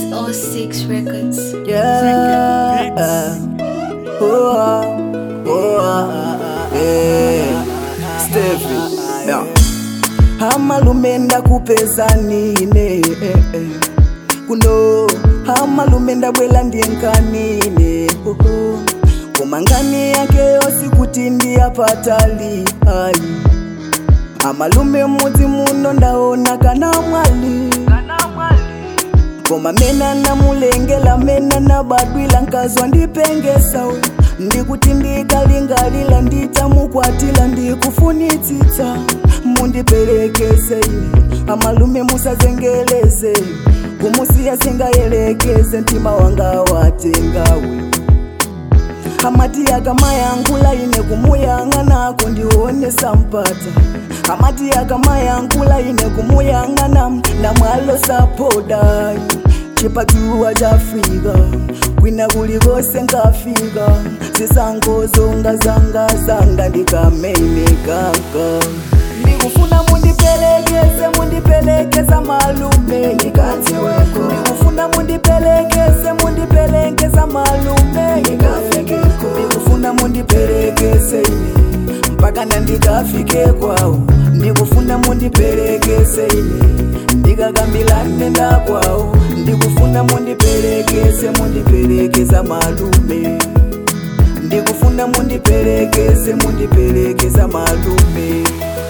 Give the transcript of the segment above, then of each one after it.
606 Records. Yeah. Oh, ah, oh, ah, yeah. Steffi. Yeah. Hamalume ndakupeza nine eh, eh. kuno hamalume ndabwela ndienkanine oh, oh. komangani yake yosi kuti ndiyapatali ai amalume mudzi muno ndaona kana mwali koma mena namulengela mena nabadwila nkazwa ndipengesawe ndikuti ndikalingalila nditamukwatila ndikufunitsitsa mundiperekeze ine amalume musazengeleze kumusiya singayelekeze mtima wanga watengawe amati akamayangula ine kumuyang'anako ndionesa mpata amati akamayangula ine kumuyang'ana ndamwalo sapodai chipatuwa chafika kwina kulikose ngafika zisangozonga zanga zanga ndikameimekaka ndikufuna mundiperekeze mundipelekeza malume ndikati weko ndikufuna mundipelekeze mundipelekeza malume ndikafikeko ndikufuna mundiperekeze ine mpaka nandikafike kwawo ndikufuna mundiperekeze ine ndikakambilane ndakwawo ndikufuna mundiperekeze mundiperekeza malume ndikufuna mundiperekeze mundiperekeza malume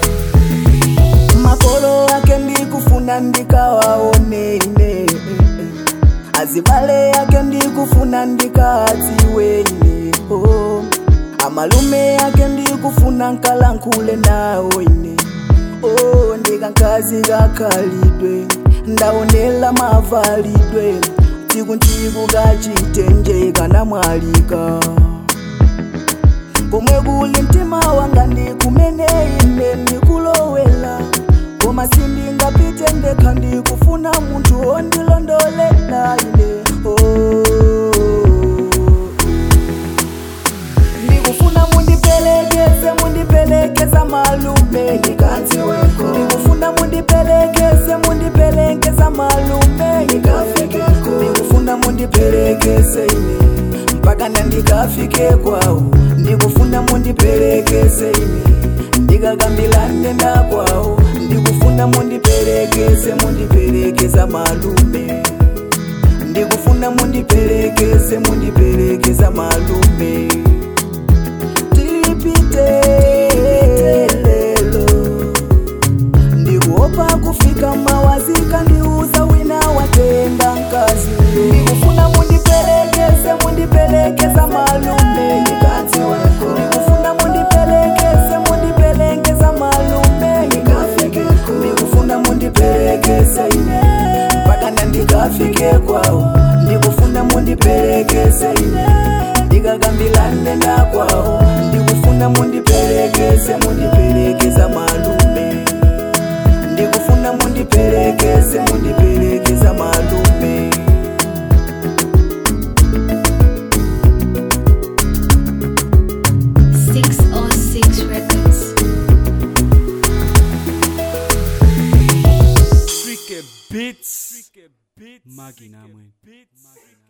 makolo ake ndikufuna ndikawaoneine azibale yake ndikufuna ndikadziweine oh. amalume yake ndikufuna nkalankhule nawo ine oh, ndikankazi kakhalidwe ndaonela mavalidwe tsiku kachitenje kana mwalika komwe kuli mtima wanga ndikumene ine ndikulowela koma sindingapite ndekha ndikufuna munthu ondilondolela ine oh. ndikufuna mundipelekeze mundipelekeza malume ndikati weko ndikufuna mundipelekeze mundipelekeza malume ndikafikeko ndikufuna mundipelekeze ine mpaka nandikafike kwawo ndikufuna mundiperekeze ine ndikakambilane ndakwawo ndikufuna mundiperekeze mundiperekeza malume ndikufuna mundiperekeze mundiperekeza malume tipite lelo ndikuopa kufika mawazika ndiuza wina watenga nkazi ndikufuna mundiperekeze mundipelekeza malume ndikati weko ndikufuna mundiperekeze mundipelekeza malume ndikafikeko ndikufuna mundiperekeze ine mpaka nandikafike kwawo ndikufuna mundiperekeze ine ndikakambilane ndakwawo ndikufuna mundiperekeze mundiperekeza malume ndikufuna mundiperekeze mundiperekeza malume Six oh six Records. Freaky Beats. Maggie Namwe.